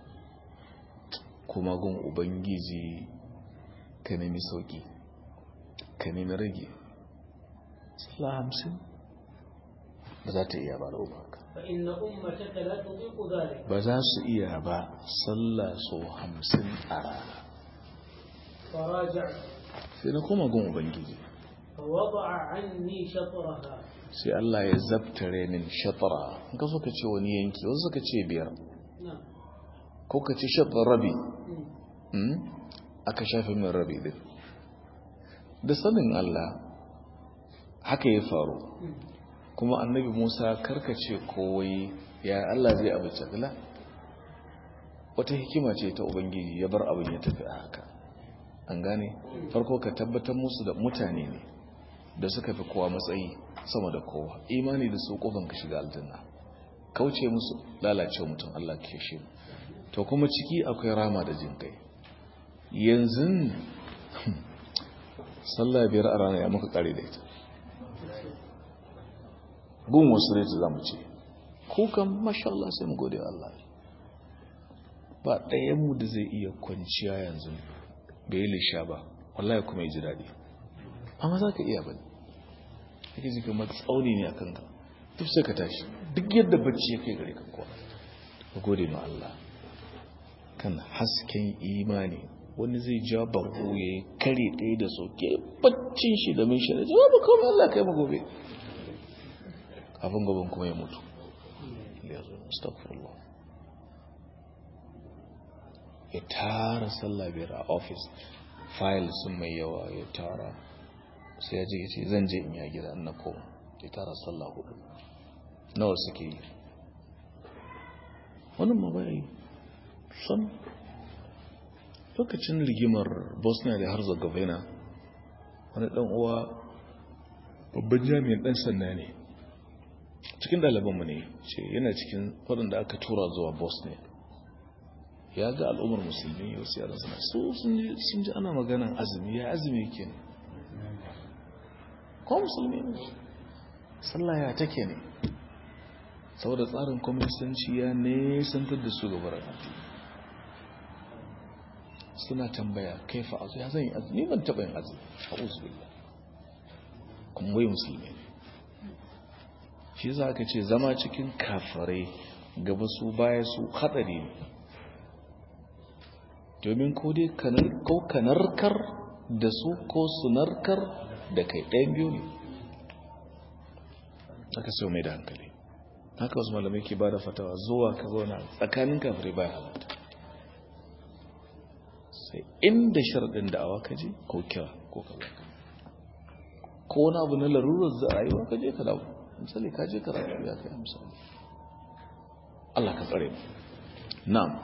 koma gun ubangiji ka nemi sauki ka nemi rage sallah hamsin ba za ta iya ba da umarka فإن أمتك لا تطيق ذلك ba za su iya ba sallah so hamsin a rana فراجعت sai na koma gun ubangiji فوضع عني شطرها sai Allah ya zabtare min shatara in ka so ka ce wani yanki wasu suka ce biyar نعم ko ka ce shatar rabi مم. Hmm? aka shafe min rabi din da sanin Allah haka ya faru مم. kuma annabi Musa karkace kowai ya Allah zai abu la wata hikima ce ta ubangiji ya bar abin ya tafi a haka an gane farko ka tabbatar musu da mutane ne da suka fi kowa matsayi sama da kowa imani da su kofan ka shiga aljanna kauce musu lalacewa mutum Allah ke shi to kuma ciki akwai rama da jin kai yanzu sallah biyar a rana ya muka kare da ita gun wasu ne ta zamu ce kukan masha Allah sai mu gode wa Allah ba ɗayanmu da zai iya kwanciya yanzu bai yi lisha ba wallahi kuma ya ji daɗi amma za ka iya ba ne yake ji kamar tsauni ne a kanka duk sai ka tashi duk yadda bacci ya kai gare ka kuwa ka gode ma Allah kan hasken imani wani zai ja barko ya yi kare ɗaya da soke baccin shi da min shi da jawabu kawai Allah kai ma gobe abin gaban kuma ya mutu ya zo astagfirullah ya tara sallah biyar a ofis fayil sun mai yawa ya tara sai ya je ya ce zan je in ya gida na koma ya tara sallah hudu nawa suke yi wannan ma baya yi san lokacin rigimar bosnia da herzegovina wani dan uwa babban jami'in dan sanda ne cikin ɗalibanmu ne ce yana cikin waɗanda aka tura zuwa bosnia ya ga al'ummar musulmi wasu yaran suna so sun ji ana maganan azumi ya azumi ke ne ko musulmi ne sallah ya take ne saboda tsarin kwamnisanci ya nesantar da su gabar addini suna tambaya kai fa azu ya zan yi azu ni ban taɓa yin azu a uzubillah kuma wai musulmi ne shi za ka ce zama cikin kafarai gaba su baya su haɗari ne domin ko dai ko kanarkar da su ko sunarkar da kai ɗayan biyu ne aka sau mai da hankali haka wasu malamai ke ba da fatawa zuwa ka zauna tsakanin kafirai baya halatta sai inda sharɗin da'awa ka je ko kira ko ka zaka ko wani abu na larurar za a rayuwa ka je ka dawo misali ka je karatu ya kai misali Allah ka tsare mu na'am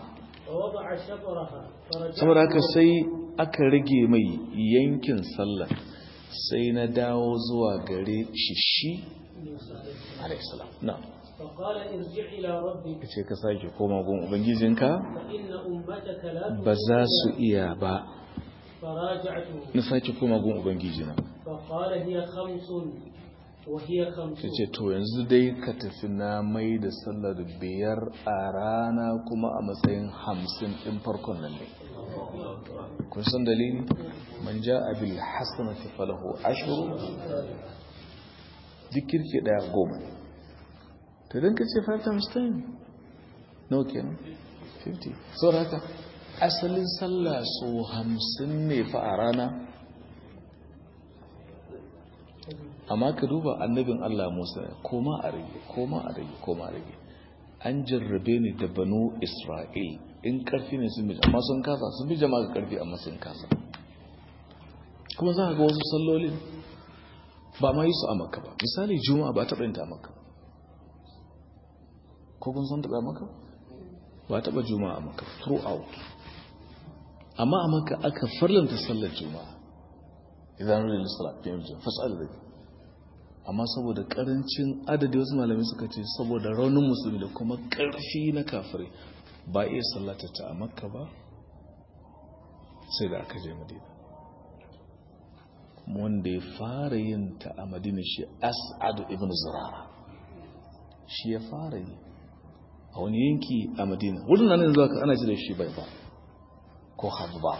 saboda haka sai aka rage mai yankin sallah sai na dawo zuwa gare shi shi alaihissalam na'am فقال ارجع إلى ربك ce ka sake koma gun ubangijinka فإن أمتك لا ba za su iya ba فراجعته na sake koma gun ubangijina فقال هي خمس وهي خمس ta ce to yanzu dai ka tafi na mai da sallar biyar a rana kuma a matsayin hamsin ɗin farkon nan ne kun san dalili man ja abil hasanati falahu ashru duk kirki daya goma to don ka ce 5 times 10 no kenan 50 sau haka asalin sallah so hamsin ne fa a rana amma ka duba annabin Allah Musa koma a rage koma a rage koma a rage an jarrabe ni da banu Isra'il in karfi ne sun bi amma sun kasa sun bi jama'a ga karfi amma sun kasa kuma za ka ga wasu sallolin ba ma yi su a maka ba misali juma'a ba taɓa yin ta a maka ko kun san taɓa maka ba taɓa juma'a a maka throughout amma a maka aka farlanta sallar juma'a idan rulil salat fi yamjin fas'al da amma saboda karancin adadi wasu malamai suka ce saboda raunin musulmi da kuma karfi na kafirai ba iya sallata ta a makka ba sai da aka je madina wanda ya fara yin ta a madina shi as'adu ibn zurara shi ya fara yi a wani yanki a madina wurin nan yanzu aka ana ji da shi bai ba ko hazba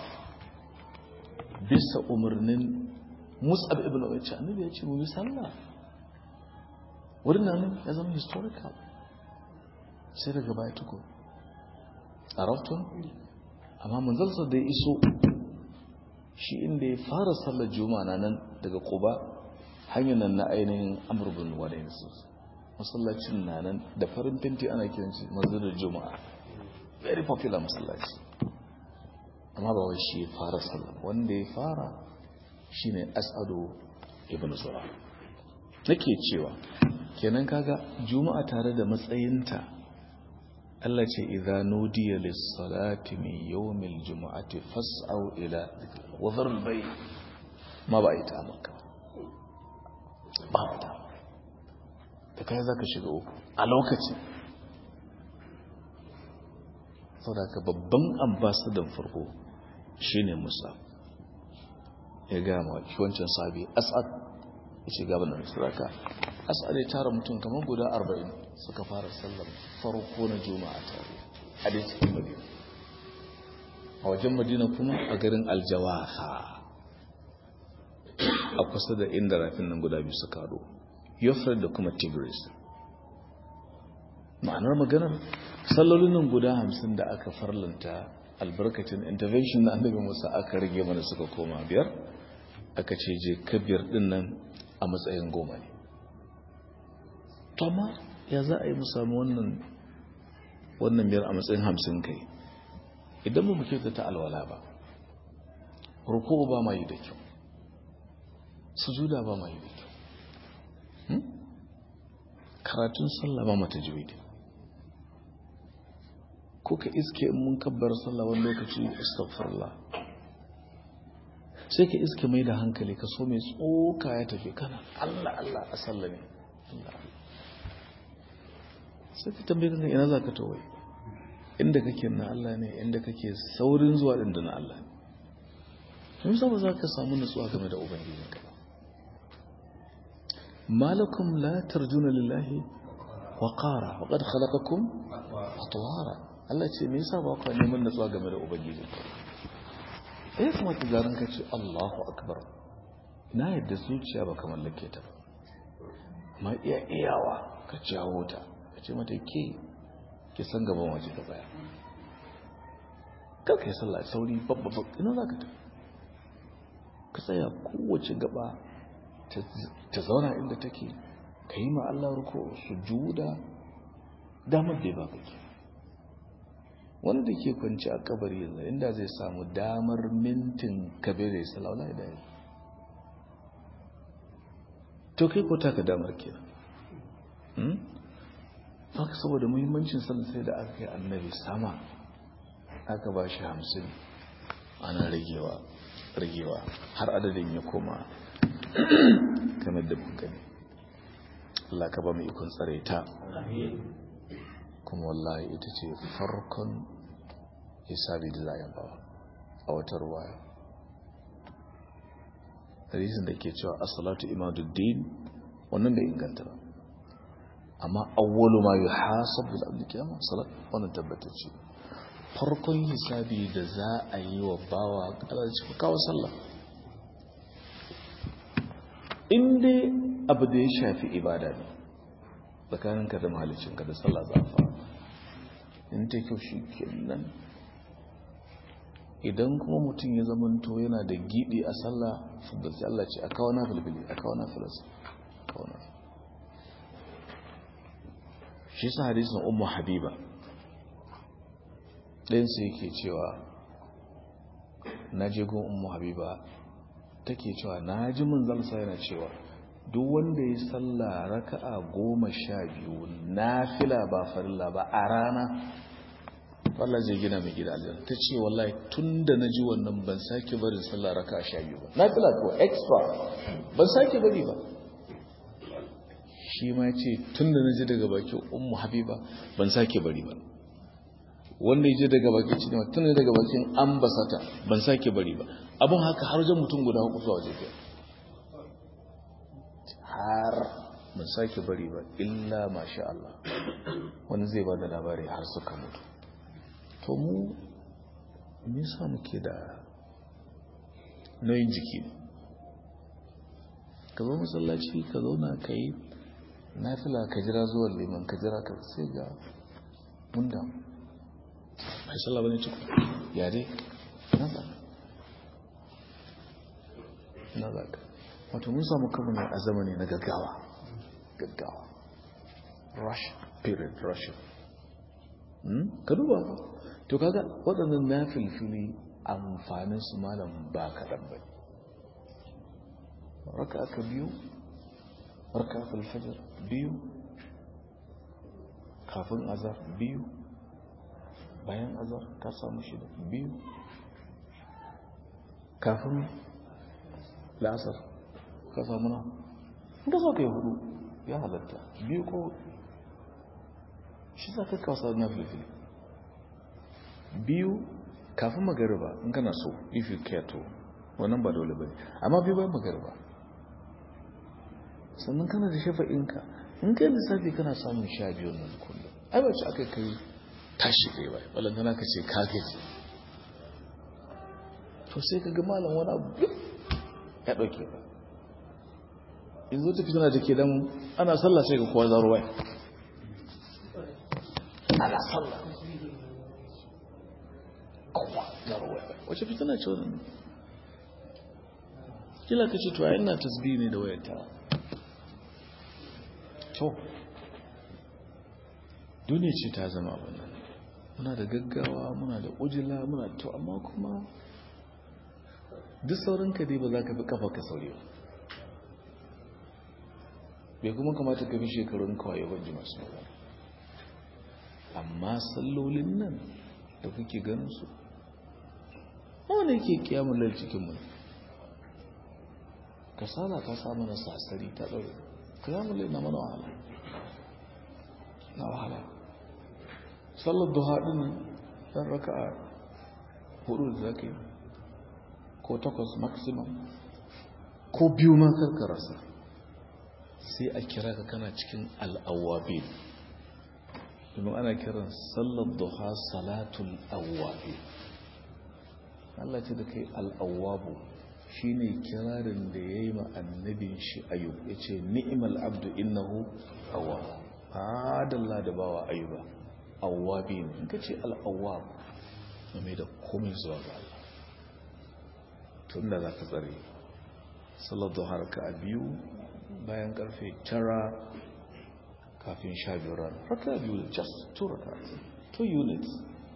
bisa umarnin mus'ab ibn ubayy annabi ya ce mu yi sallah wurin nan ya zama historical sai daga baya tuko a raftun amma manzalsa da ya iso shi inda ya fara sallar juma'a na nan daga kuba hanyar nan na ainihin amurbin wadayin su masallacin na nan da farin fenti ana kiranci manzalar juma'a very popular masallaci amma ba wai shi ya fara sallar wanda ya fara shine as'adu ibn zura nake cewa kenan kaga juma'a tare da matsayinta Allah ce idza nudiya lis-salati min yawmil jumu'ati fas'au ila wa dharul bay ma ba ita maka ba ta da kai zaka shiga uku a lokaci saboda ka babban ambassador farko shine Musa ya ga ma wancan sabi as'ad ce gaban nan suraka asali tara mutum kamar guda 40 suka fara sallar farko na juma'a tare a dai cikin madina a wajen madina kuma a garin aljawaha a kusa da inda rafin nan guda biyu suka haɗu yofred da kuma tigris ma'anar maganar sallolin nan guda hamsin da aka farlanta albarkacin intervention na annabi musa aka rage mana suka koma biyar aka ce je kabiyar din nan a matsayin goma ne amma ya za a yi musamman wannan wannan biyar a matsayin hamsin kai idan mu muke ta alwala ba ruku ba ma yi da kyau sujuda ba ma yi da kyau karatun sallah ba mata jiwi ko ka iske in mun kabbar sallah wani lokaci astaghfirullah sai ka iske mai da hankali ka so mai tsoka ya tafi kana Allah Allah a sallame Allah sai ka tambaye kanka ina za ka towai inda kake na Allah ne inda kake saurin zuwa din da na Allah ne tun ba za ka samu nutsuwa game da ubangijinka ba malakum la tarjuna lillahi waqara wa qad khalaqakum atwara Allah ce me yasa ba ku neman natsuwa game da ubangiji eh kuma ki garin ka ce Allahu akbar na yadda zuciya ba kamar lake ta ba ma iya iyawa ka jawo ta ka ce mata ke ki san gaban waje ta tsaya kar ka yi sallah sauri babba ina za ka ta ka tsaya kowace gaba ta zauna inda take ka yi ma Allah ruko su juda damar da ya baka ke wanda ke kwanci a kabari yanzu inda zai samu damar mintin kabere salaula da yi to kai ko taka damar kenan haka saboda muhimmancin sallah sai da aka yi annabi sama aka ba shi hamsin ana ragewa ragewa har adadin ya koma kamar da gani Allah ka ba mu ikon tsare ta kuma wallahi ita ce farkon hisabi da za a bawa a wata ruwaya hadisin da ke cewa as-salatu imaduddin wannan bai inganta ba amma awwalu ma yuhasabu bil abdi qiyamah salat wannan tabbatacce farkon hisabi da za a yi wa bawa kalarci kawo sallah in dai abu da ya shafi ibada ne tsakaninka da mahalicinka da sallah za a fara in ta kyau shi kenan idan kuma mutum ya zamanto yana da gidi a sallah fuddaci Allah ce a kawo na filfili a kawo na filasa kawo na shi sa hadisun ummu habiba ɗayansu yake cewa na je gun ummu habiba take cewa na ji mun zalsa yana cewa duk wanda ya salla raka'a goma sha biyu na fila ba farilla ba a rana Allah zai gina mai gida aljanna ta ce wallahi tun da na ji wannan ban sake barin sallah raka'a sha biyu ba na fila ko extra ban sake bari ba shi ma ce tun da na ji daga bakin ummu habiba ban sake bari ba wanda ya je daga bakin cinewa tun da daga bakin ambasata ban sake bari ba abin haka har wajen mutum guda uku zuwa waje biyar har ban sake bari ba illa masha Allah wani zai ba da labari har suka mutu to mu me yasa muke da nauyin jiki ne ka zo masallaci ka zauna ka yi nafila ka jira zuwa liman ka jira ka sai ga mun damu bai sallah bane cikin ya dai na za na za ka wato mun samu kama ne a zamani na gaggawa gaggawa rush period rush ka duba ba to kaga waɗannan na filfili amfanin su malam ba kaɗan bai raka aka biyu raka filfajar biyu kafin azar biyu bayan azar ka samu shida biyu kafin la'asar ka samu na ga so ka yi hudu ya halatta biyu ko shi za ka kawasa na filifili biyu kafin magariba in kana so if you care to wannan ba dole bane amma biyu bayan magariba sannan kana da shafa'inka in kai lissafi kana samun sha biyu nan kullum ai ba ci aka kai tashi ɗaya ba balantana ka ce ka gaji to sai ka ga malam wani abu ya ɗauke ba in zo tafi tana da ke dan ana sallah sai ga kowa zaro wai ana sallah kowa zaro wai wace fitina ce wannan kila ka ce to a ina tasbihi ne da wayar ta to duniya ce ta zama wannan muna da gaggawa muna da ujila muna to amma kuma duk saurin ka dai ba za ka fi kafa ka sauri ba bai kuma kamata ka fi shekarun kawai wajen masu magana amma sallolin nan da kuke ganin su wanda yake kiyamun lal cikin mu kasala ta samu na sasari ta ɗaure kiyamun lal na mana wahala na wahala sallar duha ɗin ɗan raka'a hudu da zaka yi ko takwas maximum ko biyu ma karkararsa sai a kira ka kana cikin al'awabin domin ana kiran sallar duha salatul awwabi Allah ce da kai al'awwabu shi ne kirarin da ya yi annabin shi ayub ya ce ni'imal abdu innahu awwab adalla da bawa ayuba awwabi ne in ka ce al'awwab mai da komai zuwa ga Allah tun da za ka tsare sallar duha raka a biyu bayan karfe tara kafin sha biyu rana raka biyu just two raka two units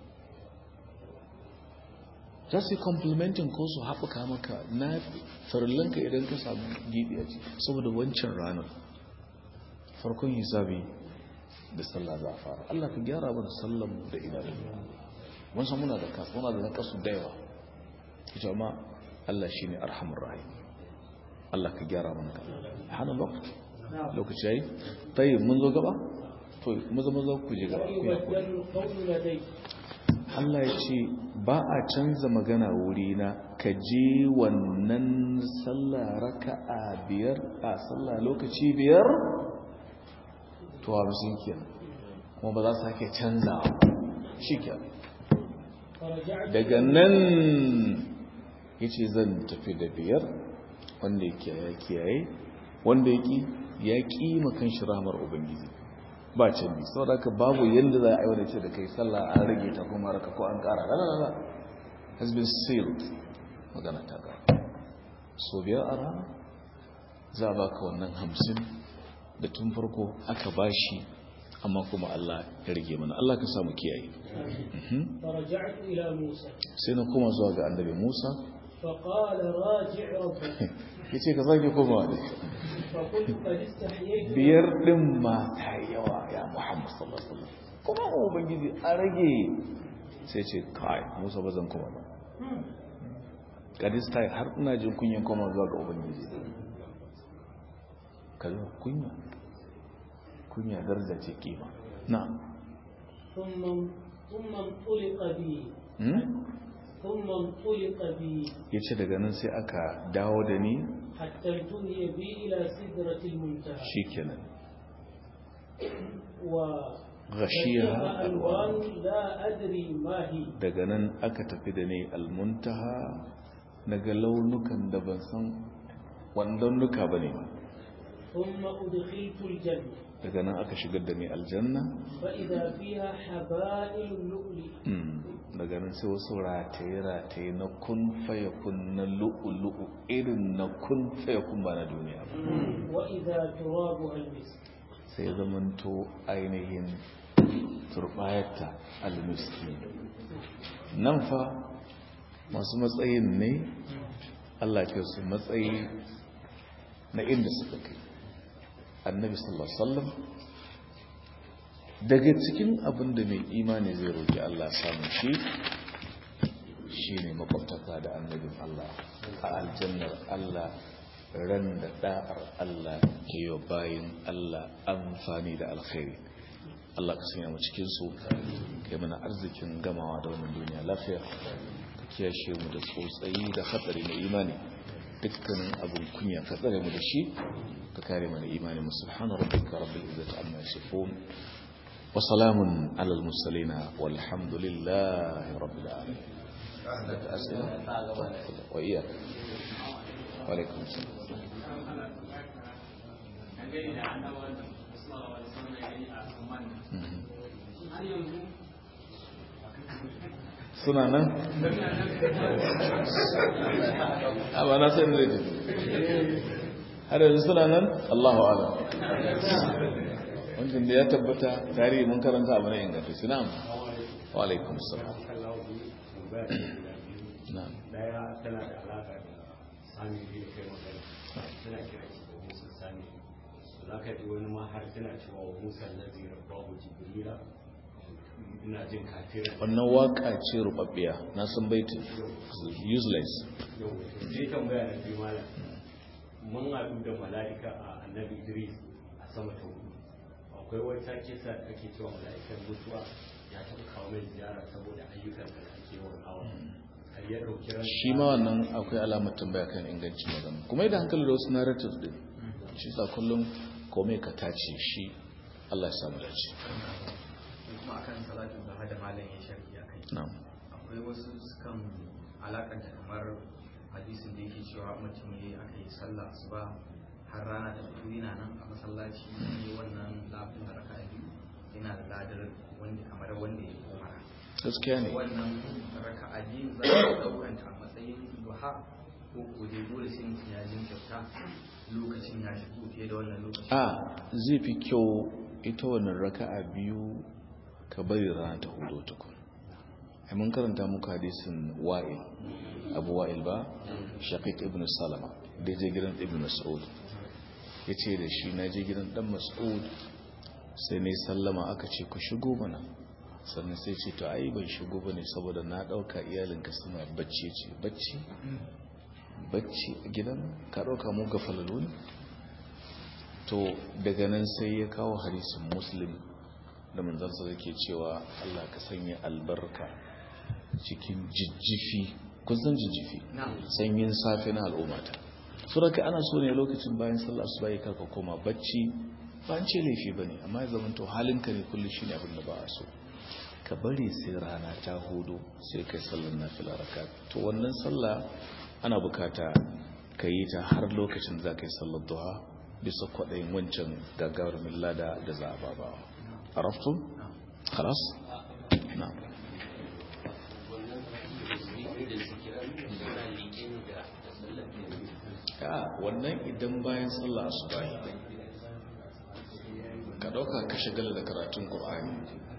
za su yi complimentin ko su haɓuka maka na farillanka idan ka samu gibi a ciki saboda wancan ranar farkon hisabi da sallah za a fara Allah ka gyara mana sallan da idanun mun san muna da kasu muna da nakasu da yawa ita ma Allah shi ne arhamar rahim Allah ka gyara mana ka hana lokaci lokaci yayi tayi mun zo gaba to maza maza ku je gaba ku yi Allah ya ce ba a canza magana wurina ka je wannan sallah raka'a biyar a sallah lokaci biyar to hamsin kenan kuma ba za su hake canza shi kenan daga nan ya ce zan tafi da biyar wanda ya kiyaye kiyaye wanda ya ki ya ƙi makan shi ramar ubangiji ba canji sau da babu yadda za a yi wani ce da kai sallah an rage ta kuma raka ko an kara lalala has been sealed magana ta gara so biyar a rana za a baka wannan hamsin da tun farko aka bashi amma kuma Allah ya rage mana Allah ka samu kiyaye sai na koma zuwa ga annabi Musa ya ce ka zage koma da biyar ɗin ma ta yawa ya muhammad sallallahu alaihi wasallam kuma kuma ubangiji a rage sai ce kai musa ba zan kuma ba kadis ta har ina jin kunyan koma zuwa ga ubangiji kalmar kunya kunya daraja ce kima na ثم انطلق بي ثم انطلق بي yace daga nan sai aka dawo da ni حتى انتهي بي إلى سدرة المنتهى shikenan و غشيها ألوان لا أدري ما هي daga nan aka tafi da ni almuntaha naga launukan da ban san wannan nuka bane ba ثم أدخلت الجنة daga nan aka shigar da ni aljanna فإذا فيها حبائل اللؤلؤ Mm, daga nan sai wasu rataye-rataye na kun faya kun na lu'ulu'u irin na kun faya kun ba na duniya ba وإذا ترابها المسك sai zamanto ainihin turbayarta almiski nan fa masu matsayin ne Allah ke su matsayi na inda suka kai annabi sallallahu alaihi wasallam daga cikin abin da mai imani zai roƙi Allah samun shi shi ne makwabtaka da annabin Allah a aljannar Allah ran da da'ar Allah ke yi bayin Allah amfani da alkhairi Allah ka sanya mu cikin su kai mana arzikin gamawa da wannan duniya lafiya ka kiyashe mu da tsotsayi da hatsari na imani dukkanin abin kunya ka tsare mu da shi ka kare mana imani mu subhana rabbika rabbil izzati amma yasifun wa salamun alal mursalin walhamdulillahi rabbil alamin أسئلة وإياك وعليكم السلام suna nan? a ba na sai da zai har yanzu suna nan? Allahu ala wancan da ya tabbata tarihi mun karanta abu na inganta suna wa alaikum salam na'am daya tana da alaka da sami da kai magana tana kira shi da musa sami za ka ji wani ma har tana cewa wa musa lazi rabbahu jibrila ina jin kafiran wannan waka ce rubabbiya na san baitin useless yau sai tambaya na biyu malam mun haɗu da mala'ika a annabi idris a sama ta hudu akwai wata kisa da ake cewa mala'ikan mutuwa ya taɓa kawo mai ziyara saboda ayyukan da ake yawan awa har ya ɗauki ran shi ma wannan akwai alamar tambaya kan ingancin magana kuma idan hankali da wasu narrative din shi sa kullum komai ka tace shi Allah ya samu dace salatin da da malam ya sharhi a kai na'am akwai wasu sukan alakanta kamar hadisin da yake cewa mutum ya aka yi sallah asuba har rana ta fito yana nan a masallaci ne wannan lafin da raka biyu yana da ladar wanda kamar wanda ya koma gaskiya ne wannan raka biyu za a ɗaukanta a matsayin duha ko ko dai dole sai mutum ya jinkirta lokacin ya shigo fiye da wannan lokacin a zai fi kyau ita wannan raka'a biyu ka bari rana ta hudu tukun ai mun karanta muku hadisin wa'il abu wa'il ba shaqiq ibn salama da je gidan ibn mas'ud yace da shi na je gidan dan mas'ud sai ne sallama aka ce ku shigo mana sannan sai ce to ai ban shigo bane saboda na dauka iyalinka suna bacci ce bacci bacci a gidan ka dauka mu gafalalu ne to daga nan sai ya kawo hadisin muslim da manzansa da ke cewa Allah ka sanya albarka cikin jijjifi kun san jijjifi sanyin safe na al'ummata su raka ana so ne lokacin bayan sallah su bayi karka koma bacci ba an ce laifi ba ne amma ya zama to halinka ne kullum shi ne abin da ba a so ka bari sai rana ta hudu sai kai sallar na fila raka to wannan sallah ana bukata ka yi ta har lokacin da za ka yi sallar duha bisa kwaɗayin wancan gagarumin lada da za a babawa a raftun? halas? na ya wannan idan bayan sallah su bayi ka ɗauka ka shagala da karatun ƙur'ani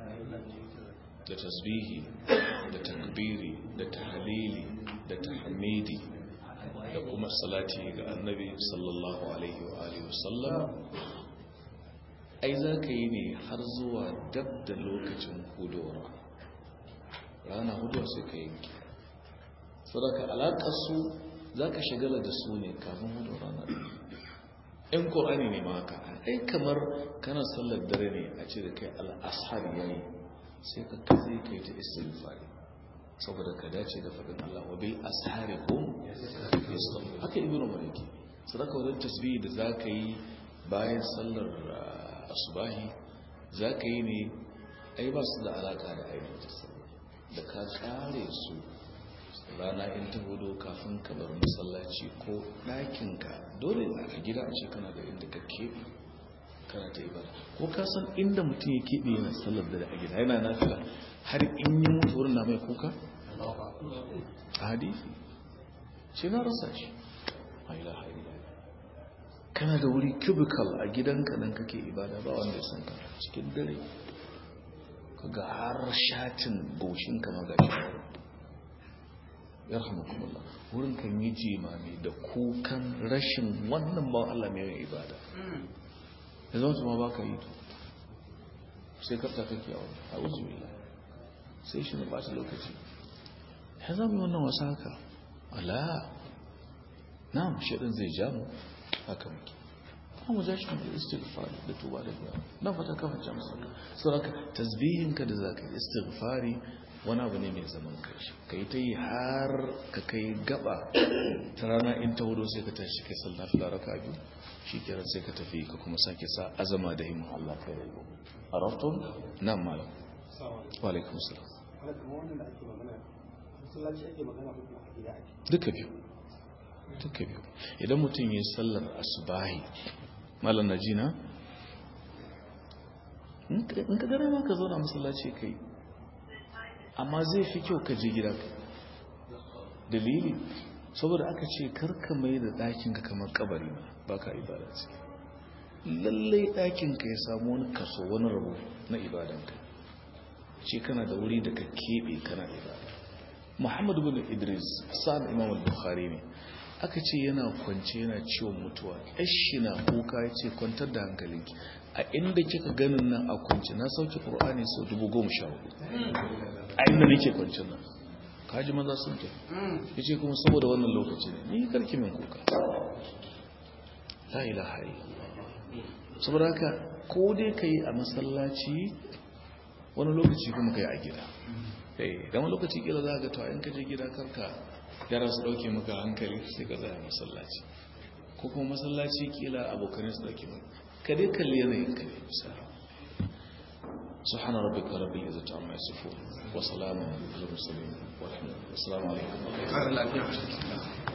da tasbihi da takbiri da tahalili da tahmidi da kuma salati ga annabi sallallahu alaihi wa alihi wasallam ai za ka yi ne har zuwa dab da lokacin hudowar rana hudowar sai ka yanki sadaka alaƙar su za ka shagala da su ne kafin hudowar rana in ƙorani ne ma haka ai kamar kana sallar dare ne a ce da kai al'ashar yayi sai ka kaze kai ta istighfari saboda ka dace da faɗin Allah wa bil ashari hum yastaghfirun haka ibnu maliki sadaka wannan tasbihi da zaka yi bayan sallar asubahi zaka yi ne ai ba su da alaka da ainihin sallah da ka kare su rana in ta hudu kafin ka bar masallaci ko ɗakinka dole a gida a ce kana da inda ka keɓe kana ta ibada ko ka san inda mutum ya keɓe yana sallar da a gida yana nafila har in yi mutu wurin na mai kuka a hadisi ce na rasa shi a ilaha kana da wuri cubicle a gidanka nan kake ibada ba wanda ya san ka cikin dare ka ga har shatin goshinka magashi ya rahamakumullah wurin kan yi jimami da kukan rashin wannan ba Allah mai yin ibada ya zama su ma ba ka yi to sai kafta kake a wani a wuzu ila sai shi na ɓata lokaci ya zama wannan wasa haka ala na shaɗin zai ja mu haka muke mu ja shi da istighfari da tuba da biya na fata kafa ja musu saboda tasbihinka da zaka yi istighfari wani abu ne mai zaman kashi ka yi ta yi har ka kai gaba ta rana in ta hudu sai ka tashi kai sallah fila raka biyu shi kiran sai ka tafi ka kuma sake sa azama da himin Allah kai da gobe a raftun nan malam wa alaikum salam duka biyu duka biyu idan mutum yi sallar asubahi malam na jina in ka gare ma ka zauna masallaci kai amma zai fi kyau ka je gida dalili saboda aka ce karka mai da ɗakinka kamar kabari ba ka ibada ce lallai ɗakinka ya samu wani kaso wani rabu na ibadanka ce kana da wuri da ka keɓe kana ibada muhammadu bin idris sa'ad imam al-bukhari ne aka ce yana kwance yana ciwon mutuwa yashi na kuka ya ce kwantar da hankalinki a inda kika ganin nan a kwance na sauke ƙur'ani sau dubu goma sha hudu a inda nake kwancin nan kaji maza sun ke ya ce kuma saboda wannan lokaci ne ni karki min kuka la ilaha illallah saboda haka ko dai ka yi a masallaci wani lokaci kuma ka yi a gida da wani lokaci kila za ka to in ka je gida karka yara su dauke maka hankali sai ka zaya masallaci ko kuma masallaci kila abokanai su dauke maka ka dai kalli yanayin ka ne misali سبحان ربك رب العزة عما يصفون وسلام على المرسلين والحمد لله والسلام عليكم ƙarar lafiya